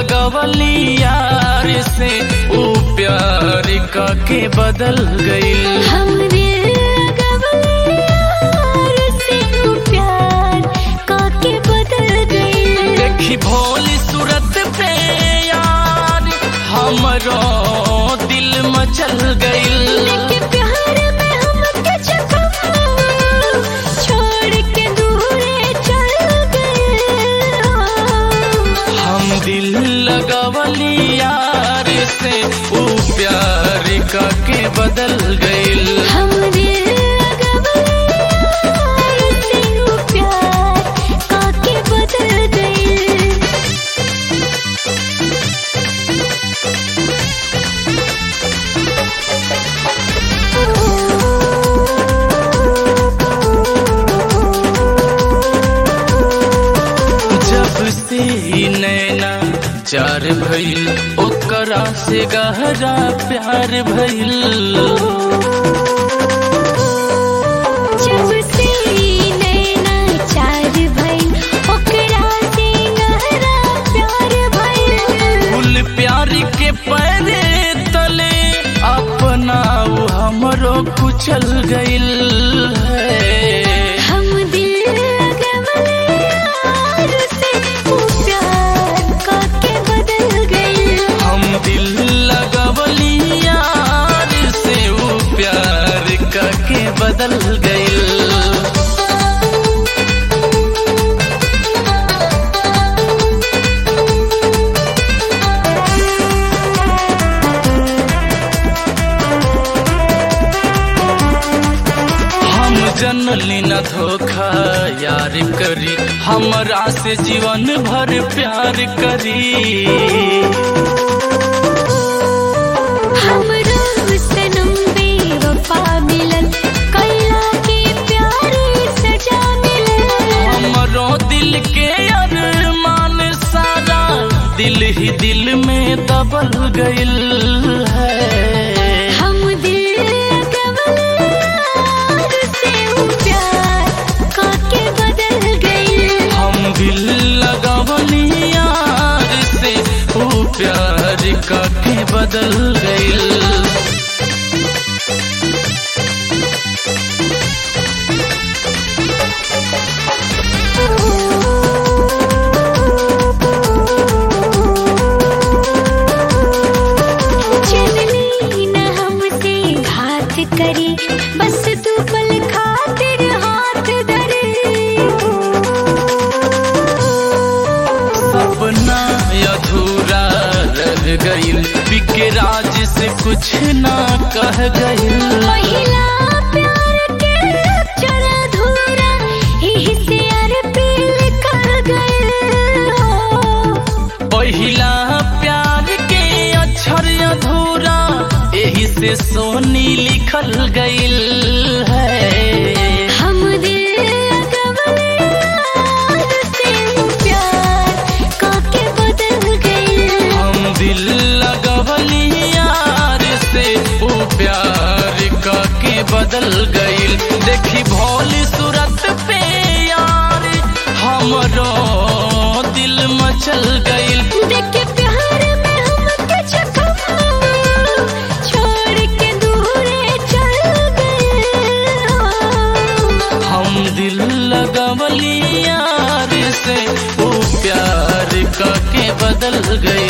लगवली यार से ऊ प्यार का के बदल गईल हमरे लगवले यार से तू प्यार काके बदल गई देखी भोली सूरत पे यार हमरो दिल मचल गईल लेके प्यार में हमके जख्म छोड़ के दूरे चल गए हम दिल लगवली यार से ऊ प्यार का के बदल गईल हमरे लगवले यार से तू प्यार काके बदल गई जब से ही नैना चार भइल ओकरा से गहरा प्यार भइल जब से नैना चार भइल ओकरा से गहरा प्यार भइल फूल प्यार के पैरे तले अपना ऊ हमरो कुचल गइल है हम दिल लगवले यार से वो प्यार काके बदल गई हम दिल लगवली यार से ऊ प्यार का के बदल गइल हम जनली न धोखा यार करी हमरा से जीवन भर प्यार करी हमरा सनम बेवफा मिलन कैला के प्यारे सजा मिलन हमरो दिल के अरमान सारा दिल ही दिल में दबल गइल है हम दिल लगवले यार से वो प्यार काके बदल गई हम दिल लगवली यार से ओ प्यार का के बदल गइल चलनी न हमसे घात करी बस तू पल खातिर हाथ धरे सपना अधूरा रह गइल बिके राज से कुछ ना कह गइल पहिला प्यार के अक्षर अधूरा यही से अरपील कर गए पहिला प्यार के अक्षर अधूरा यही से सोनी लिखल गइल है हम दिल लगवले यार से प्यार काके बदल गए हम दिल लगवली यार से ओ प्यार का के बदल गइल देखी भोली सूरत पे यार हमरो दिल मचल गइल देख के प्यार में हमके जख्म छोड़ के दूरे चल गए हम दिल लगवली यार से ओ प्यार का के बदल गइल